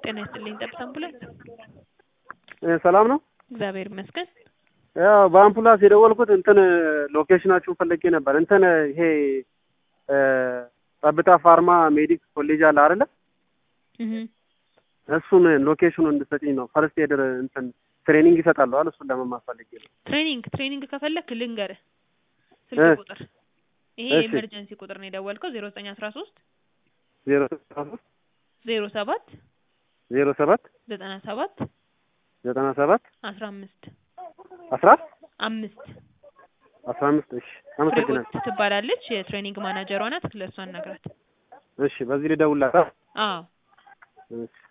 ጤና ይስጥልኝ ጠብታ አምቡላንስ። እ ሰላም ነው? እግዚአብሔር ይመስገን። ያው በአምቡላንስ የደወልኩት እንትን ሎኬሽናችሁን ፈልጌ ነበር። እንትን ይሄ እ ጠብታ ፋርማ ሜዲክ ኮሌጅ አለ አይደለ? እህ እሱን ሎኬሽኑን እንድትሰጪኝ ነው። ፈርስት ኤድ እንትን ትሬኒንግ ይሰጣሉ አይደል? እሱን ለመማር ፈልጌ ነው። ትሬኒንግ ትሬኒንግ ከፈለክ ልንገርህ እ ስልክ ቁጥር ይሄ እሺ። የኤመርጀንሲ ቁጥር ነው የደወልከው ዜሮ ዘጠኝ አስራ ሶስት ዜሮ ሶስት ዜሮ ሰባት ዜሮ ሰባት ዘጠና ሰባት ዘጠና ሰባት አስራ አምስት አስራ አምስት አስራ አምስት እሺ፣ አመሰግናለሁ። ፍሬህይወት ትባላለች የትሬኒንግ ማናጀሯ ናት ለእሷ አናግራት እሺ፣ በዚህ ልደውልላት። አዎ እሺ